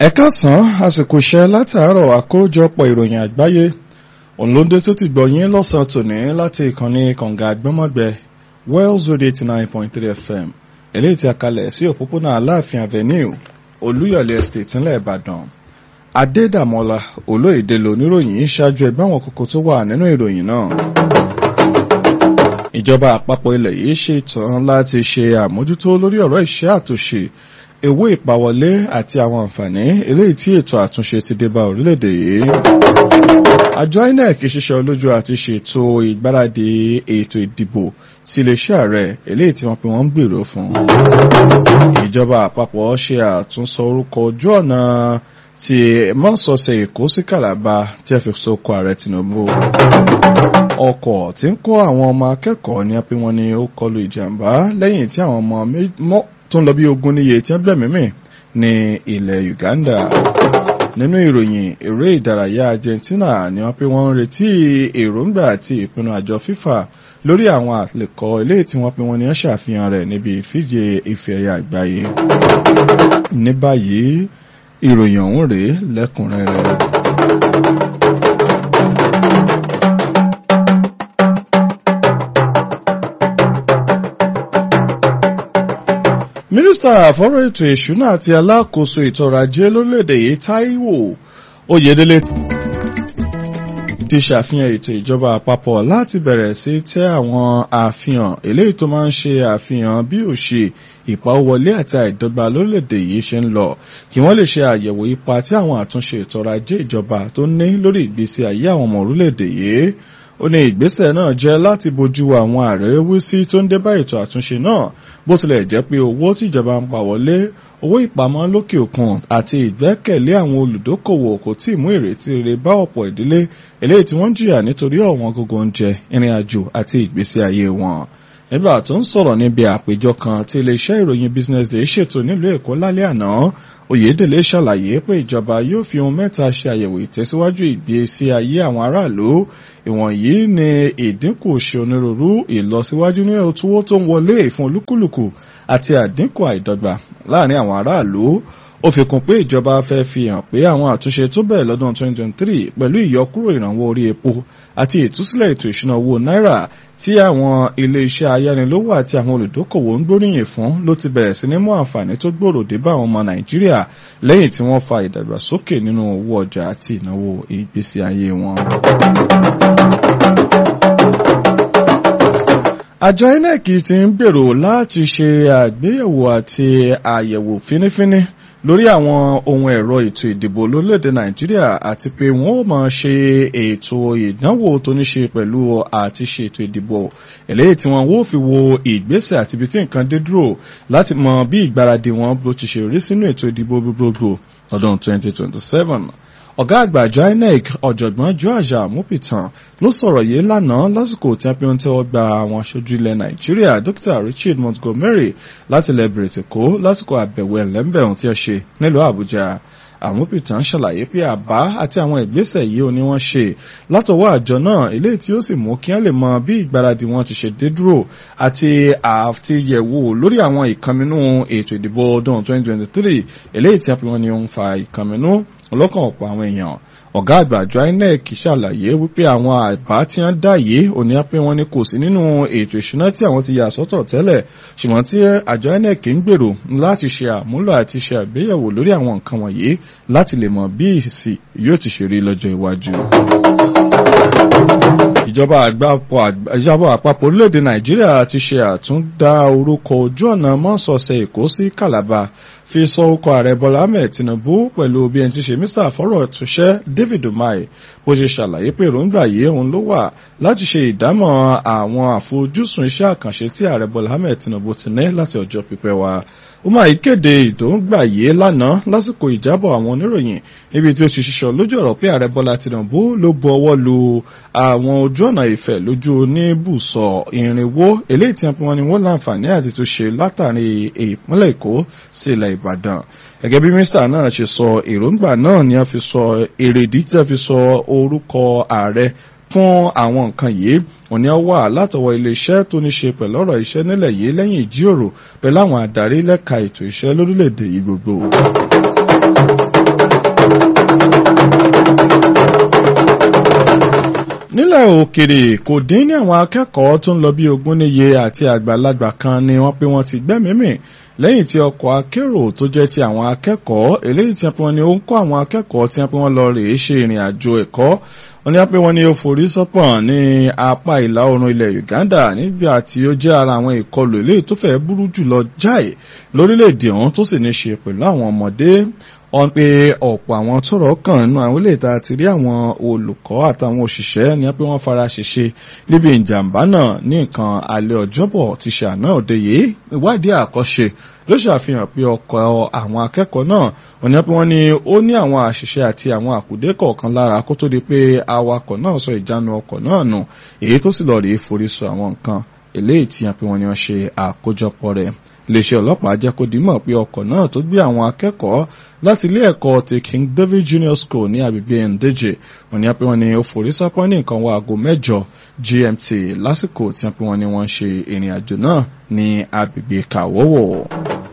ẹ káàsán àsìkò iṣẹ́ látàárọ̀ àkójọpọ̀ ìròyìn àgbáyé òun ló ń dé sí ti gbọ̀yìn lọ́sàn-án tòní láti ìkànnì kànga àgbọ́mọ̀gbẹ Wells Radio eighty nine point three FM eléyìí tí a kalẹ̀ sí òpópónà Aláàfin Avenue Olúyọ̀lé Estate ńlẹ̀ Ìbàdàn Adédàmọ́lá olóyèdè lóníròyìn ṣáájú ẹgbẹ́ àwọn kókó tó wà nínú ìròyìn náà ìjọba àpapọ̀ ilẹ̀ yìí ṣetán láti ṣe àmójútó lórí ọ̀rọ̀ iṣẹ́ àtúnṣe owó ìpawọlé àti àwọn àǹfààní eléyìí tí ètò àtúnṣe ti dé bá orílẹ̀-èdè yìí. àjọ INEC ṣiṣẹ́ olójú àti ṣètò ìgbáradì ètò ìdìbò sí iléeṣẹ́ ààrẹ eléyìí tí wọ́n pe wọ́n ń gbèrò fún. ìjọba àpapọ̀ ṣe àtúnsọ orúkọ ojú ọ̀nà ti mọ́sọ̀ọ̀sẹ̀ èkó sí kàlàbà tí a fi sókò ààrẹ Tinubu ọkọ̀ tí ń kó àwọn ọmọ akẹ́kọ̀ọ́ ní apẹ́ wọn ni ó kọlu ìjàmbá lẹ́yìn tí àwọn ọmọ tó ń lọ bí ogún níye tí wọ́n gbẹ̀mí mì ní ilẹ̀ Uganda nínú ìròyìn eré ìdárayá Argentina ni wọ́n pé wọ́n ń retí èròǹgbà àti ìpinnu àjọ FIFA lórí àwọn àlekọ eléyìí tí wọ́n pé wọ́n ní wọ́n ṣàfihàn rẹ̀ níbi ìfíje ife ẹ̀yà àgbáyé ní báyìí ìròyìn ọ̀hún rèé lẹ́kùnrẹ́rẹ́. mínísítà àfọ́rọ̀ ètò ìṣúná àti alákòóso ètò ọrọ̀ ajé lórílẹ̀‐èdè yìí Táíwò Oyèdélé ti ṣàfihàn ètò ìjọba àpapọ̀ láti bẹ̀rẹ̀ sí tẹ́ àwọn àfihàn eléyìí tó máa ń ṣe àfihàn bí òṣè ìpawówọlé àti àìdọ́gba lórílẹ̀‐èdè yìí ṣe ń lọ kí wọ́n lè ṣe àyẹ̀wò ipa tí àwọn àtúnṣe ètò ọrọ̀ ajé ìjọba tó ní lórí ìgbésí ayé àwọn ọmọ orílẹ̀‐èdè yìí ó ní ìgbésẹ̀ náà jẹ́ láti bójú àwọn àrẹ́wísí tó ń dé bá ètò àtúnṣe náà bó tilẹ̀ jẹ́ pé owó tíjọba ń pa wọlé owó ìpamọ́ lókè òkun àti ìgbẹ́kẹ̀lé àwọn olùdókòwò kò tí ì mú ìrètí rere bá ọ̀pọ̀ ìdílé eléyìí tí wọ́n ń jìyà nítorí ọ̀wọ́n gógó oúnjẹ ìrìn àjò àti ìgbésí ayé wọn nígbà tó ń sọ̀rọ̀ níbi àpéjọ kan tí iléeṣẹ́ ìròyìn Business Day ṣètò nílùú Èkó lálẹ́ àná Oyèdélé ṣàlàyé pé ìjọba yóò fi ohun mẹ́ta ṣe àyẹ̀wò ìtẹ̀síwájú ìgbésí ayé àwọn aráàlú ìwọ̀nyí ni ìdínkù ṣe onírúurú ìlọsíwájú ní òtúwó tó ń wọlé fún olúkúlùkù àti àdínkù àìdọ́gba láàrin àwọn aráàlú ó fi kún pé ìjọba fẹ́ fi hàn pé àwọn àtúnṣe tó bẹ̀rẹ̀ lọ́dún 2023 pẹ̀lú ìyọkúrò ìrànwọ́ orí epo àti ìtúsílẹ̀ ètò ìṣúná owó náírà tí àwọn ilé-iṣẹ́ ayánilówó àti àwọn olùdókòwò ń gbóríyìn fún ló ti bẹ̀rẹ̀ sí ní mú àǹfààní tó gbòòrò dé bá àwọn ọmọ Nàìjíríà lẹ́yìn tí wọ́n fa ìdàgbàsókè nínú owó ọjà àti ìnáwó ìgbésí ayé wọn. àjọ INEC ti ń gbèrò láti ṣe àgbéyẹ̀wò àti àyẹ̀wò fínífíní lórí àwọn ohun ẹ̀rọ ètò ìdìbò lórílẹ̀‐èdè nàìjíríà àti pé wọ́n ó máa ṣe ètò ìdánwò tó ní ṣe pẹ̀lú àti ṣe ètò ìdìbò eléyìí tí wọ́n ó fi wo ìgbésẹ̀ àti ibi tí nǹkan dé dúró láti mọ bí ìgbáradì wọn bó ti ṣe rí sínú ètò ìdìbò gbogbogbò ọdún 2027 ọ̀gá àgbà àjọ INEC ọ̀jọ̀gbọ́n George Amupitan ló sọ̀rọ̀ yìí lánàá lásìkò tí wọ́n fi ń tẹ́wọ́ gba àwọn aṣojú ilẹ̀ Nàìjíríà Dr Richard Montgomery láti ilẹ̀ Bìrìtìkó lásìkò àbẹ̀wò ẹ̀lẹ́mbẹ̀rún tí ó ṣe nílùú Àbújá Amupitan ṣàlàyé pé àbá àti àwọn ìgbésẹ̀ yìí ò ní wọ́n ṣe látọwọ́ àjọ náà eléyìí tí ó sì mú kí wọ́n lè mọ bí ìgbáradì wọn ti ṣe dé dúró àti àtìyẹ̀wò lórí àwọn ìkànnínú ètò ìdìbò ọdún 2023 eléyìí tí wọ́n ní ó ń fa ìkànnínú ọlọ́kàn ọ̀pọ̀ àwọn èèyàn ọ̀gá àgbà àjọ INEC ṣàlàyé wípé àwọn àbá tí wọ́n dá yìí ò ní pé wọ́n ní kò sí nínú ètò ìṣúná tí àwọn ti yà sọ́tọ̀ tẹ́lẹ̀ ṣùgbọ́n tí àjọ INEC ń gbèrò láti ṣe àmúlò àti ṣe àgbéyẹ̀wò lórí àwọn nǹkan wọ̀nyí láti lè mọ bí ìsì yóò ti ṣe rí lọ́jọ́ iwájú ìjọba àpapọ̀ orílẹ̀-èdè nàìjíríà ti ṣe àtúndá orúkọ ojú ọ̀nà mọ́sọ̀ọ̀sẹ̀ èkó sí calabar fi sọ orúkọ ààrẹ bọ́lá ahmed tinubu pẹ̀lú bí ẹni tí ṣe mr fọ́rọ̀ túnṣẹ́ david umahi bó ṣe ṣàlàyé pé èròǹgbà yìí òun ló wà láti ṣe ìdámọ̀ àwọn àfojúsùn iṣẹ́ àkànṣe tí ààrẹ bọ́lá ahmed tinubu ti ní láti ọjọ́ pípẹ́ wá umahi kéde ìdóńgbà yìí lánàá lásìkò ìjábọ̀ àwọn oníròyìn níbi tí ó ti ṣiṣọ́ lójú ọ̀rọ̀ pé ààrẹ bọ́lá tinubu ló bu ọwọ́ lu àwọn ojú ọ̀nà ìfẹ́ lójú oníbùsọ̀ irinwó eléyìí tí wọ́n ní wọ́n láǹfààní àti tó ṣe látàrí ìpínlẹ̀ èkó sí ilẹ̀ ìbàdàn gẹ́gẹ́ bí mínísítà náà ṣe sọ èròǹgbà náà ni a fi sọ èrèdí tí a fi sọ orúkọ ààrẹ fún àwọn nǹkan yìí òní ọ wà látọwọ́ iléeṣẹ́ tó ní ṣe pẹ̀lú ọ̀rọ̀ iṣẹ́ nílẹ̀ yìí lẹ́yìn ìjíròrò pẹ̀lú àwọn adarí lẹ́ka ètò iṣẹ́ lórílẹ̀‐èdè yìí gbogbo. nílẹ̀ òkèrè kò dín ní àwọn akẹ́kọ̀ọ́ tó ń lọ bí ogún níye àti àgbàlagbà kan ni wọ́n pé wọ́n ti gbẹ́mìímì lẹ́yìn tí ọkọ̀ akérò tó jẹ́ ti àwọn akẹ́kọ̀ọ́ eléyìí tí wọ́n ní ó ń kọ́ àwọn akẹ́kọ̀ọ́ tí wọ́n lọ rèé ṣe ìrìn àjò ẹ̀kọ́ wọ́n ní pé wọ́n ní ó forí sọ́pọ̀n ní apá ìlà oòrùn ilẹ̀ Uganda nígbà tí ó jẹ́ ara àwọn ìkọlù eléyìí tó fẹ́ burú jùlọ jáì lórílẹ̀‐èdè ọ̀hún tó sì ní ṣe pẹ̀lú àwọn ọmọdé wọ́n pe ọ̀pọ̀ àwọn tọ́rọ̀ kàn nínú àwọn ilé ìta ti rí àwọn olùkọ́ àtàwọn òṣìṣẹ́ ní pé wọ́n fara ṣèṣe níbi ìjàmbá náà ní nǹkan alẹ́ ọjọ́bọ̀ ti ṣe àná òde yìí ìwádìí àkọ́ṣe ló ṣàfihàn pé ọkọ̀ àwọn akẹ́kọ̀ọ́ náà wọ́n ní pé wọ́n ní ó ní àwọn àṣìṣe àti àwọn àkùdé kọ̀ọ̀kan lára kó tó di pé awakọ̀ náà sọ ìjánu ọkọ̀ náà nù èyí tó sì lọ rèé forí sọ àwọn nǹkan eléyìí tí wọ́n pe wọ́n ní wọ́n ṣe àkójọpọ̀ rẹ̀ iléeṣẹ́ ọlọ́pàá jẹ́ kó dímọ̀ pé ọkọ̀ náà tó gbé àwọn akẹ́kọ̀ọ́ láti ilé ẹ̀kọ́ ti King David Junior School ní agbègbè Ndeje wọ́n ní pé wọ́n ní ó forí sápọ́n ní nǹkan wọ aago mẹ́jọ GMT lásìkò tí wọ́n pe wọ́n ní wọ́n ṣe ìrìn àjò náà ní agbègbè Kàwọ́wọ̀.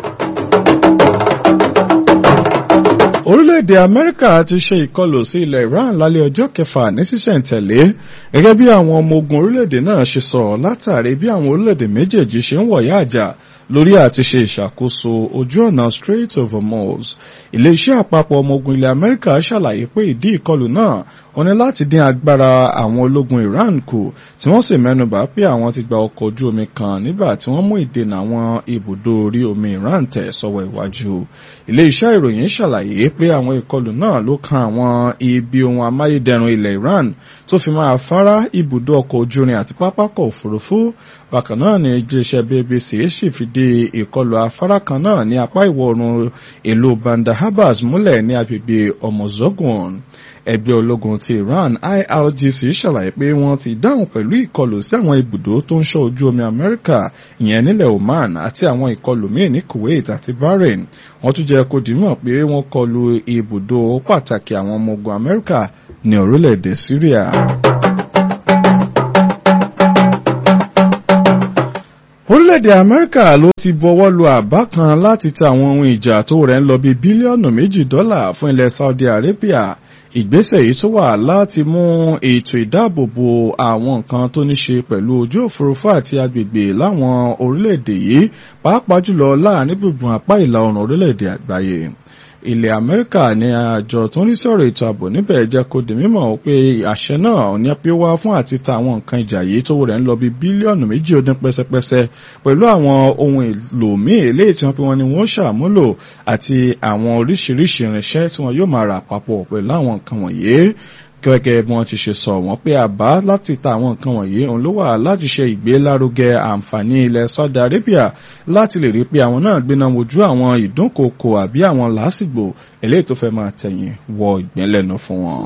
orílẹ̀-èdè amẹ́ríkà ti ṣe ìkọlù sí ilẹ̀ iran lálẹ́ ọjọ́ kẹfà ní sísẹ̀ǹtẹ̀lé gẹ́gẹ́ bí àwọn ọmọ ogun orílẹ̀-èdè náà ṣe sọ látàrí bí àwọn orílẹ̀-èdè méjèèjì ṣe ń wọ̀yá àjà lórí àti ṣe ìṣàkóso ojú ọ̀nà Strait of Hormuz iléeṣẹ́ àpapọ̀ ọmọ ogun ilẹ̀ amẹ́ríkà ṣàlàyé pé ìdí ìkọlù náà wọ́n ní láti dín agbára àwọn ológun Iran kù tí wọ́n sì mẹ́nubà pé àwọn ti gba ọkọ̀ ojú omi kan nígbà tí wọ́n mú ìdènà àwọn ibùdó orí omi Iran tẹ̀ sọ́wọ́ iwájú iléeṣẹ́ ìròyìn ṣàlàyé pé àwọn ìkọlù náà ló kan àwọn ibi ohun amáyédẹrùn ilẹ̀ Iran tó fi máa fárá ibùdó ọkọ̀ ojú irin àti pápákọ̀ òfurufú bákan náà ni iléeṣẹ́ BBC sì fìdí ìkọlù afárá kan náà ní apá ìwọ̀ oòrùn ìlú Bandar Abbas múlẹ̀ ní agbègbè Omozogun ẹgbẹ́ ológun ti Iran IRGC ṣàlàyé pé wọ́n ti dáhùn pẹ̀lú ìkọlù sí àwọn ibùdó tó ń ṣọ́ ojú omi Amẹ́ríkà ìyẹn nílẹ̀ Oman àti àwọn ìkọlù míì ní Kuwait àti Bahrain wọ́n tún jẹ́ kó dìímọ̀ pé wọ́n kọlù ibùdó pàtàkì àwọn ọmọ ogun Amẹ́ríkà ní orílẹ̀-èdè Syria. orílẹ̀-èdè amẹ́ríkà ló ti bọwọ́ lu àbá kan láti ta àwọn ohun ìjà tó rẹ̀ ń lọ bí bílíọ̀nù méjì dọ́là fún ilẹ̀ Saudi Arabia ìgbésẹ̀ yìí tó wà láti mú ètò ìdáàbòbò àwọn nǹkan tó ní ṣe pẹ̀lú ojú òfurufú àti agbègbè láwọn orílẹ̀-èdè yìí pàápàá jùlọ láàrin gbùngbùn apá ìlà oòrùn orílẹ̀-èdè àgbáyé ilẹ̀ amẹ́ríkà ní àjọ tó ń rí sọ̀rọ̀ ètò ààbò níbẹ̀ jẹ́ kó di mímọ̀ pé àṣẹ náà ní pé wá fún àti ta àwọn nǹkan ìjà yìí tó rẹ̀ ń lọ bí bílíọ̀nù méjì ó dín pẹ́sẹ́pẹ́sẹ́ pẹ̀lú àwọn ohun èlò míì eléyìí tí wọ́n pe wọn ni wọ́n ṣàmúlò àti àwọn oríṣiríṣi irinṣẹ́ tí wọ́n yóò máa rà papọ̀ pẹ̀lú àwọn nǹkan wọ̀nyí gẹ́gẹ́ bí wọ́n ti ṣe sọ wọ́n pé àbá láti ta àwọn nǹkan wọ̀nyí òun ló wà láti ṣe ìgbélárugẹ àǹfààní ilẹ̀ Saudi Arabia láti lè rí pé àwọn náà gbéná wojú àwọn ìdúnkokò àbí àwọn làásìgbò eléyìí tó fẹ́ máa tẹ̀yìn wọ ìgbẹ́lẹ́nu fún wọn.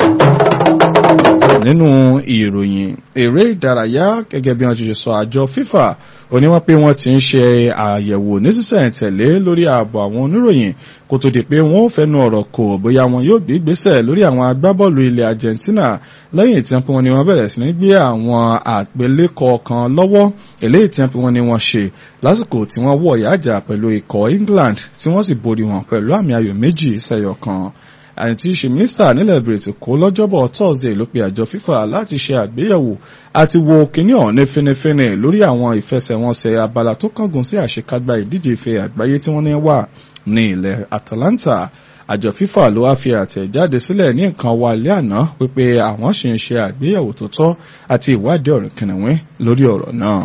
nínú ìròyìn eré ìdárayá gẹ́gẹ́ bí wọ́n ti ṣe sọ àjọ FIFA òní wọ́n pé wọ́n ti ń ṣe àyẹ̀wò nísinsìnyí lórí ààbò àwọn oníròyìn kó tó di pé wọ́n ò fẹ́nu ọ̀rọ̀ kò bóyá wọn yóò gbé ìgbésẹ̀ lórí àwọn agbábọ́ọ̀lù ilẹ̀ Argentina lẹ́yìn tí wọ́n ní wọ́n bẹ̀rẹ̀ sí ní gbé àwọn àgbélékọ kan lọ́wọ́ eléyìí tí wọ́n ní wọ́n ṣe lásìkò tí wọ́n wọ̀ yájà pẹ̀lú ikọ̀ England tí wọ́n sì borí wọn pẹ̀lú àmì ayò méjì sẹ́yọ kan àti ṣe mínísítà nílẹ̀ bìrìtì kó lọ́jọ́bọ̀ Thursday ló pe àjọ FIFA láti ṣe àgbéyẹ̀wò àti wo kíní ọ̀hún ní fínífíní lórí àwọn ìfẹsẹ̀wọnsẹ̀ abala tó kángun sí àṣekágbá ìdíje ife àgbáyé tí wọ́n ní wà ní ilẹ̀ Atalanta àjọ FIFA ló wá fi àtẹ̀jáde sílẹ̀ ní nǹkan wa ilé àná wípé àwọn sì ń ṣe àgbéyẹ̀wò tó tọ́ àti ìwádìí ọ̀rìn kìnìún lórí ọ̀rọ̀ náà.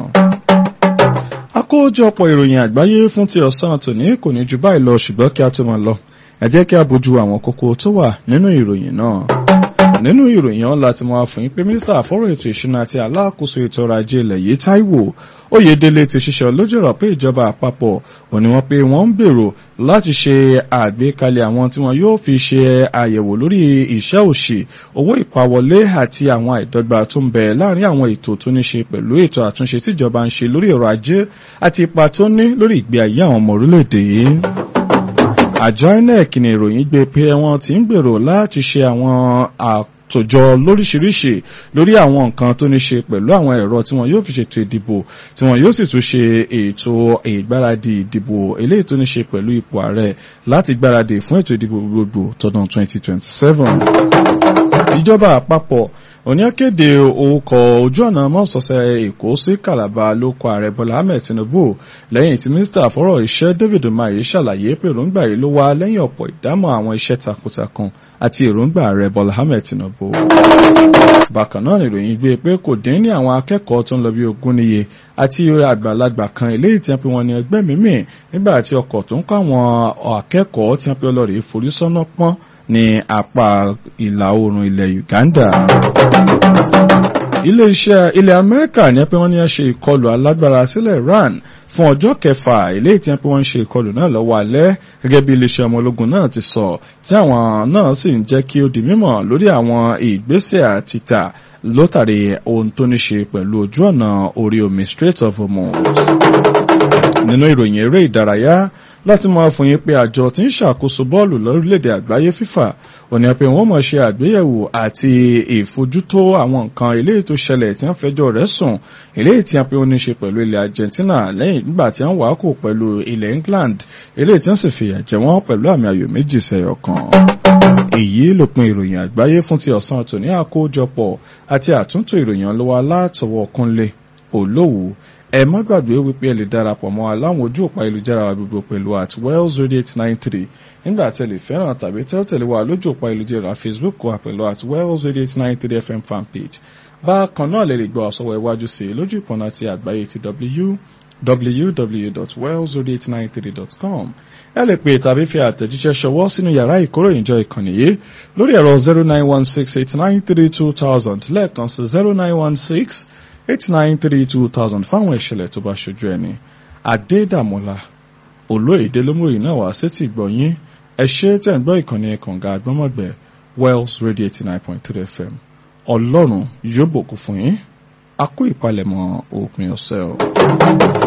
àkójọpọ̀ ìròyìn àgbáyé fún ti ọ̀sán tòní kò ní ju báyìí lọ ṣùgbọ́n kí a tó máa lọ ẹ jẹ́ kí a bójú àwọn kókó tó wà nínú ìròyìn náà nínú ìròyìn ọ̀hún láti máa fún yín pé mínísítà fọ́rọ̀ ètò ìṣúná àti aláàkóso ètò ọrọ̀ ajé ilẹ̀ yìí Táíwò Oyèdélé ti ṣiṣẹ́ lójúrọ̀ pé ìjọba àpapọ̀ òní wọ́n pé wọ́n ń gbèrò láti ṣe àgbékalẹ̀ àwọn tí wọ́n yóò fi ṣe àyẹ̀wò lórí iṣẹ́ òṣì owó ìpawọlé àti àwọn àìdọ́gba tó ń bẹ láàrin àwọn ètò tó ní ṣe pẹ̀lú ètò àtúnṣe tíjọba ń ṣe lórí ọrọ̀ ajé àti ipa tó ní lórí ìgbé ayé àwọn ọmọ orílẹ̀-èdè yìí àjọ INEC ní ìròyìn gbé pé wọ́n ti ń gbèrò láti ṣe àwọn tó jọ lóríṣiríṣi lórí àwọn nǹkan tó ní ṣe pẹ̀lú àwọn ẹ̀rọ tí wọn yóò fi ṣètò ìdìbò tí wọn yóò sì tún ṣe ètò ìgbáradì ìdìbò eléyìí tó ní ṣe pẹ̀lú ipò ààrẹ láti gbáradì fún ètò ìdìbò gbogbo tọdún 2027. ìjọba àpapọ̀ òní kéde orúkọ ojú ọ̀nà mọ́sọ̀ọ́sẹ̀ èkó sí calabar ló kọ ààrẹ bọ́lá ahmed tinubu lẹ́yìn tí mínísítà fọ́rọ̀ iṣẹ́ david umahi ṣàlàyé pé èròǹgbà yìí ló wá lẹ́yìn ọ̀pọ̀ ìdámọ̀ àwọn iṣẹ́ takuntakun àti èròǹgbà ààrẹ bọ́lá ahmed tinubu. bákan náà nìròyìn gbé pé kò dín ní àwọn akẹ́kọ̀ọ́ tó ń lọ bí ogún níye àti àgbàlagbà kan eléyìí tí wọ́n pe wọn ní ẹgbẹ́ mímì nígbà tí ọkọ̀ tó ń kọ́ àwọn akẹ́kọ̀ọ́ tí wọ́n pe ọlọ́rìí forí sọ́nà pọ́n ní apá ìlà oòrùn ilẹ̀ Uganda. Ilé-iṣẹ́ ilẹ̀ Amẹ́ríkà ní pé wọ́n ní ṣe ìkọlù alágbára sílẹ̀ Iran fún ọjọ́ kẹfà eléyìí tí wọ́n pé wọ́n ń ṣe ìkọlù náà lọ́wọ́ alẹ́ gẹ́gẹ́ bí iléeṣẹ́ ọmọ ológun náà ti sọ tí àwọn náà sì ń jẹ́ kí ó di mímọ̀ lórí àwọn ìgbésẹ̀ àtìtà lótàrí ohun tó ní ṣe pẹ̀lú ojú ọ̀nà orí omi Strait of Hormuz. Nínú ìròyìn eré ìdárayá láti máa fún yín pé àjọ tí ń ṣàkóso bọ́ọ̀lù lórílẹ̀‐èdè àgbáyé FIFA òní pé wọ́n mọ̀ ṣe àgbéyẹ̀wò àti ìfojútó àwọn nǹkan eléyìí tó ṣẹlẹ̀ tí wọ́n fẹjọ́ rẹ̀ sùn eléyìí tí wọ́n pe ó ní ṣe pẹ̀lú ilẹ̀ Argentina lẹ́yìn nígbà tí wọ́n wàá kò pẹ̀lú ilẹ̀ England eléyìí tí wọ́n sì fìyà jẹ wọ́n pẹ̀lú àmì ayò méjì sẹ́yọ kan. èyí lópin ìròyìn àgbáyé fún ti ọ̀sán tòní àkójọpọ̀ àti àtúntò ìròyìn ọlọ́wọ́ alátọwọ́ kúnlé olówó ẹ má gbàgbé wípé ẹ lè darapọ̀ mọ́ aláwọn ojú òpá ìlújára wa gbogbo pẹ̀lú at wells radio eight nine three nígbà tí ẹ lè fẹ́ràn tàbí tẹ́ tẹ̀lé wa lójú òpá ìlújára facebook wa pẹ̀lú at wells radio eight nine three fm fanpage bákan náà lè lè gbọ́ àsọwọ́ iwájú sí i lójú ìpọ̀nà ti àgbáyé ti w www.wells893.com ẹ lè pè tàbí fi àtẹ̀jíṣẹ́ ṣọwọ́ sínú yàrá ìkóròyìnjọ ìkànnì yìí lórí ẹ̀rọ zero nine one six eight nine three two thousand lẹ́ẹ̀kan sí zero nine one six eight nine three two thousand fáwọn ìṣẹ̀lẹ̀ tó bá ṣojú ẹni adédàmọ́lá olóyèdè lómúrì náà wá sétí gbọ̀nyín ẹ ṣe tẹ̀ ń gbọ́ ìkànnì kànga àgbọ́mọ̀gbẹ́ wells radio eighty nine point three fm ọlọ́run yóò bòkú fún yín a kó ìpalẹ̀mọ́ òpin ọ̀sẹ̀ o.